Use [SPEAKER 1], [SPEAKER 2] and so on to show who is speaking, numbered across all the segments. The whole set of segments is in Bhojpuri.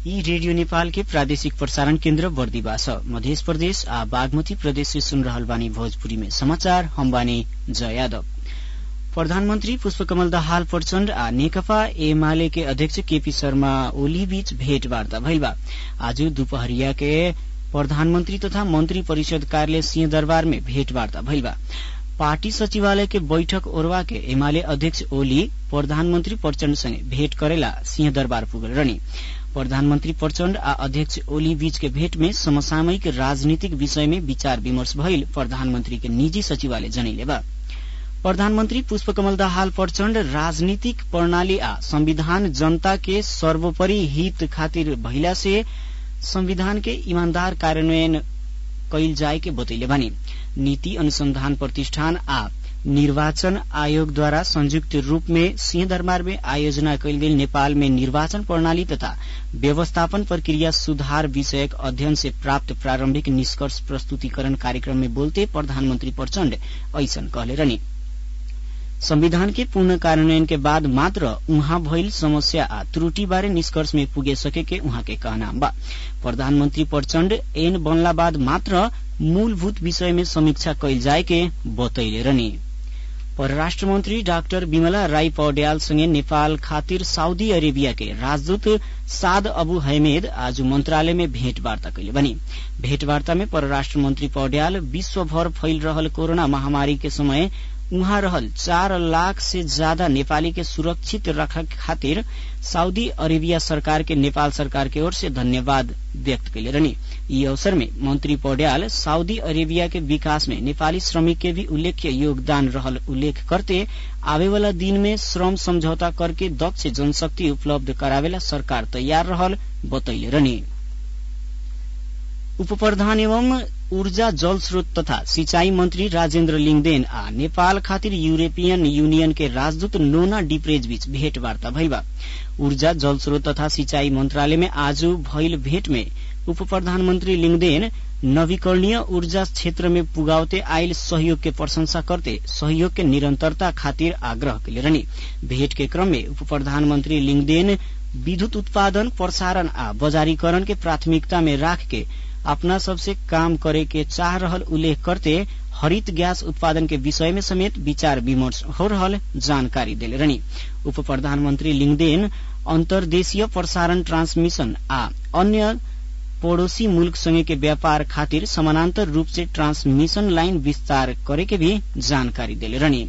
[SPEAKER 1] यी रेडियो नेपाल के प्रादेशिक प्रसारण केन्द्र बर्दिवा छ मध्य प्रदेश आ बागमती प्रदेश से सुन रहल बानी भोजपुरी में समाचार हम बानी जय यादव प्रधानमन्त्री पुष्पकमल दाहाल प्रचण्ड आ नेकपा एमाले के अध्यक्ष केपी शर्मा ओली बीच भेटवार्ता भइल बा आज दुपहरिया के प्रधानमन्त्री तथा मन्त्री परिषद कार्यालय सिंहदरबार में भेटवार्ता भइल बा पार्टी सचिवालय के बैठक ओरवा के एमाले अध्यक्ष ओली प्रधानमन्त्री प्रचण्ड सँगै भेट करेला सिंहदरबार पुगल रहनी प्रधानमन्त्री प्रचण्ड आ अध्यक्ष ओली बीच के भेट में समसामयिक राजनीतिक विषय में विचार विमर्श भइल प्रधानमन्त्री के निजी सचिवालय जनैले बा प्रधानमन्त्री पुष्पकमल दाहाल प्रचण्ड राजनीतिक प्रणाली आ संविधान जनता के सर्वोपरि हित खातिर भइला से संविधान के ईमानदार कार्यान्वयन कैल जाए के बतैले बानी नीति अनुसंधान प्रतिष्ठान आ निर्वाचन आयोगद्वारा संयुक्त रूप में सिंहदरबार में आयोजना कैल गेल नेपाल में निर्वाचन प्रणाली तथा व्यवस्थापन प्रक्रिया सुधार विषयक अध्ययन से प्राप्त प्रारंभिक निष्कर्ष प्रस्तुतिकरण कार्यक्रम में बोलते प्रधानमन्त्री प्रचण्ड ऐसन कहले रहनी संविधान के पूर्ण कार्यान्वयन के बाद मात्र उहाँ भइल समस्या आ त्रुटि बारे निष्कर्ष में पुगे सके के उहाँ के कहना बा प्रधानमन्त्री प्रचण्ड एन बनला बाद मात्र मूलभूत विषय में समीक्षा कैल जाए के बतैले रहनी परराष्ट्र मन्त्री डाक्टर विमला राई पौड्यालसँगै नेपाल खातिर साउदी अरेबिया के राजदूत साद अबु हैमेद आज मन्त्रालय में भेटवार्ता कैले बनी भेटवार्ता में परराष्ट्र मन्त्री पौड्याल विश्वभर फैल रहल कोरोना महामारी के समय उहाँ रहल चार लाख से ज्यादा नेपाली के सुरक्षित रखे खातिर साउदी अरेबिया सरकार के नेपाल सरकार के ओर से धन्यवाद व्यक्त कैले रहनी यी अवसर में मंत्री पौड्याल साउदी अरेबिया के विकास में नेपाली श्रमिक के भी उल्लेख्य योगदान रहल उल्लेख करते आवे वाला दिन में श्रम समझौता करके दक्ष जनशक्ति उपलब्ध करावेला सरकार तैयार रहल बतैले रहनी उप प्रधान एवं ऊर्जा जल स्रोत तथा सिंचाई मंत्री राजेन्द्र लिङदेन आ नेपाल खातिर यूरोपियन यूनियन के राजदूत नोना डिप्रेज बीच भेटवार्ता भइल बा ऊर्जा जल स्रोत तथा सिंचाई मंत्रालय में आज भइल भेट में उप प्रधानमन्त्री लिङदेन नवीकरणीय ऊर्जा क्षेत्र में पुगावते आयल सहयोग के प्रशंसा करते सहयोग के निरंतरता खातिर आग्रह कैले रहनी भेट के क्रम में उप प्रधानमन्त्री लिङदेन विद्युत उत्पादन प्रसारण आ बजारीकरण के प्राथमिकता में राख के अपना सबसे काम करे के चाह रहल उल्लेख करते हरित गैस उत्पादन के विषय में समेत विचार विमर्श हो रहल जानकारी दिले रहनी उप प्रधानमन्त्री लिङदेन अन्तर्देशीय प्रसारण ट्रांसमिशन आ अन्य पड़ोसी मुल्क संगे के व्यापार खातिर समानांतर रूप से ट्रांसमिशन लाइन विस्तार करे के भी जानकारी दिले रहनी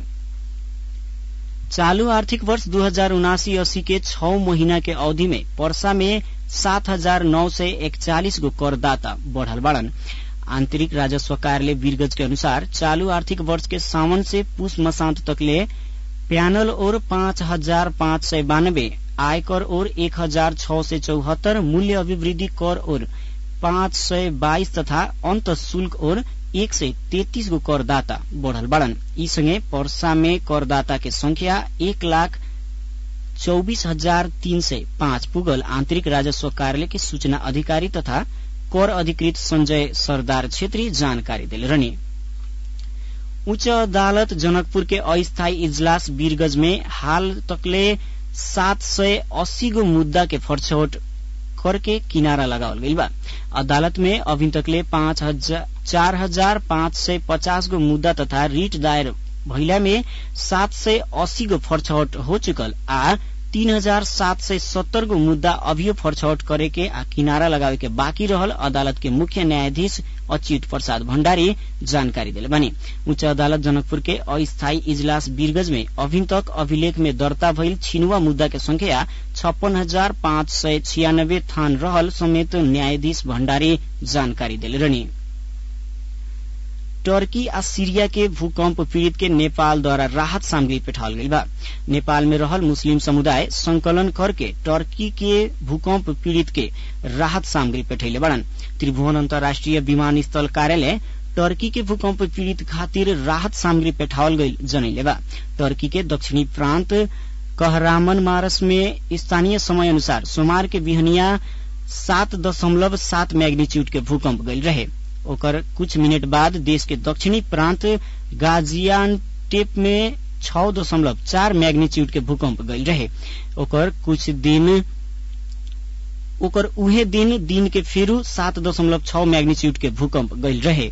[SPEAKER 1] चालू आर्थिक वर्ष दू हजार उनासी अस्सी के छ महीना के अवधि में पर्सा में सात हजार नौ सय एकचालिस गो करदाता बढ़ल बाड़न आंतरिक राजस्व कार्यालय वीरगंज के अनुसार चालू आर्थिक वर्ष के सावन से पुष मसांत तकले प्यानल और पाँच हजार पाँच सय बानब्बे आयकर और एक हजार छ सय चौहत्तर मूल्य अभिवृद्धि कर और पाँच सय बाइस तथा अंत शुल्क और एक सय तेत्तीस गो करदाता बढ़ल बाड़न यी सँगै पर्सा में करदाता के संख्या एक लाख चौबीस हजार तीन सय पाँच पुगल आन्तरिक राजस्व कार्यालय के सूचना अधिकारी तथा कर अधिकृत संजय सरदार छेत्री जानकारी दिले रहनी उच्च अदालत जनकपुर के अस्थायी इजलास वीरगंज में हाल तकले सात सय अस्सी गो मुद्दा के फरछौट करके किनारा लगावल गइल बा अदालत में अभी तकले पाँच हजार चार हजार पाँच सय पचास गो मुद्दा तथा रिट दायर भइला में सात सय अस्सी गो फरछौट हो चुकल आ तीन हजार सात सय सत्तर गो मुद्दा अभियो फरछौट करे के आ किनारा लगावे के बाँकी रहल अदालत के मुख्य न्यायाधीश अच्युत प्रसाद भण्डारी जानकारी दिले बनी उच्च अदालत जनकपुर के अस्थायी इजलास वीरगंज में अभी तक अभिलेख में दर्ता भइल छिनुवा मुद्दा के संख्या छप्पन हजार पाँच सय छियानब्बे थान रहल समेत न्यायाधीश भण्डारी जानकारी दिले रहनी टर्की आ सीरिया के भूकंप पीड़ित के नेपाल द्वारा राहत सामग्री पेठाल गई बा नेपाल में रहल मुस्लिम समुदाय संकलन करके टर्की के भूकंप पीड़ित के राहत सामग्री पेठैले बड़न त्रिभुवन अन्तर्राष्ट्रिय विमानस्थल कार्यालय टर्की के भूकंप पीड़ित खातिर राहत सामग्री पेठावल गई जनैले बा टर्की के दक्षिणी प्रांत कहरामन मारस में स्थानीय समय अनुसार सोमवार के बिहनिया सात दशमलव सात मैग्नीच्यूड के भूकंप गई रहे ओकर कुछ मिनट बाद देश के दक्षिणी प्रांत गाजियानटेप में छ दशमलव चार मैग्नीच्यूड के भूकंप गई रहे ओकर कुछ दिन ओकर उहे दिन दिन के फेरू सात दशमलव छ मैग्नीच्यूड के भूकंप गईल रहे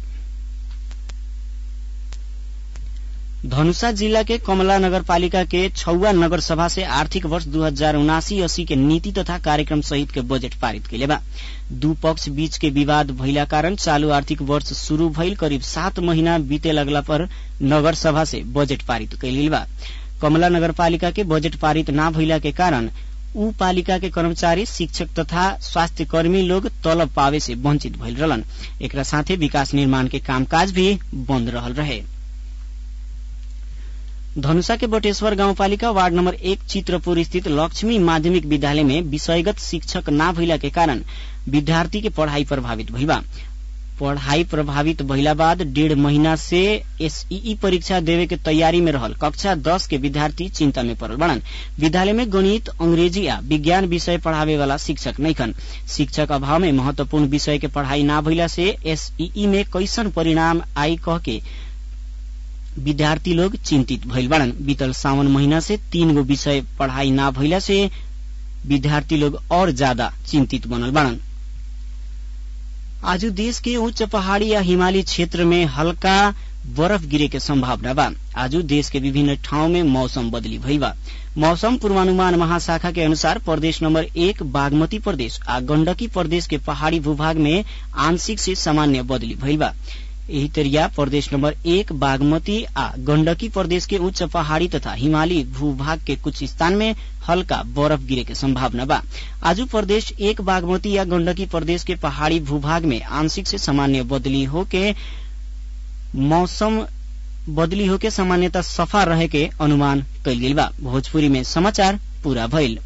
[SPEAKER 1] धनुषा जिला के कमला नगरपालिका के छौवा नगर सभा से आर्थिक वर्ष दू हजार उनासी अस्सी के नीति तथा कार्यक्रम सहित के बजेट पारित कैले बा दू पक्ष बीच के विवाद भइला कारण चालू आर्थिक वर्ष शुरू भइल करीब सात महीना बीते लगला पर नगर सभा से बजेट पारित कैलिल बा कमला नगरपालिका के बजेट पारित ना भइला के कारण ऊ पालिका के कर्मचारी शिक्षक तथा स्वास्थ्य कर्मी लोग तलब पावे से वंचित भइल रहलन एकरा साथे विकास निर्माण के कामकाज भी बंद रहल रहे धनुषा के बटेश्वर गाउँपालिका वार्ड नम्बर एक चित्रपुर स्थित लक्ष्मी माध्यमिक विद्यालय में विषयगत शिक्षक ना भइला के कारण विद्यार्थी के पढ़ाई प्रभावित भइल बा पढ़ाई प्रभावित भइला बाद डेढ़ महीना से एसईई परीक्षा देवे के तैयारी में रहल कक्षा दस के विद्यार्थी चिंता में पड़ल बड़न विद्यालय में गणित अंग्रेजी आ विज्ञान विषय पढ़ावे वाला शिक्षक नैखन शिक्षक अभाव में महत्वपूर्ण विषय के पढ़ाई ना भइला से एसईई में कैसन परिणाम आई कह के विद्यार्थी लोग चिंतित भइल बड़न बीतल सावन महीना से तीन गो विषय पढ़ाई ना भइला से विद्यार्थी लोग और ज्यादा चिंतित बनल बड़न आज देश के उच्च पहाड़ी या हिमाली क्षेत्र में हल्का बरफ गिरे के संभावना बा आज देश के विभिन्न ठाउँ में मौसम बदली भइल बा मौसम पूर्वानुमान महाशाखा के अनुसार प्रदेश नंबर एक बागमती प्रदेश आ गण्डकी प्रदेश के पहाड़ी भूभाग में आंशिक से सामान्य बदली भइल बा यही तरिया प्रदेश नंबर एक बागमती आ गण्डकी प्रदेश के उच्च पहाड़ी तथा हिमाली भूभाग के कुछ स्थान में हल्का बरफ गिरे के संभावना बा आज प्रदेश एक बागमती या गण्डकी प्रदेश के पहाड़ी भूभाग में आंशिक से सामान्य बदली होके मौसम बदली होके सामान्यता सफा रहे के अनुमान कैल गेल बा भोजपुरी में समाचार पूरा भइल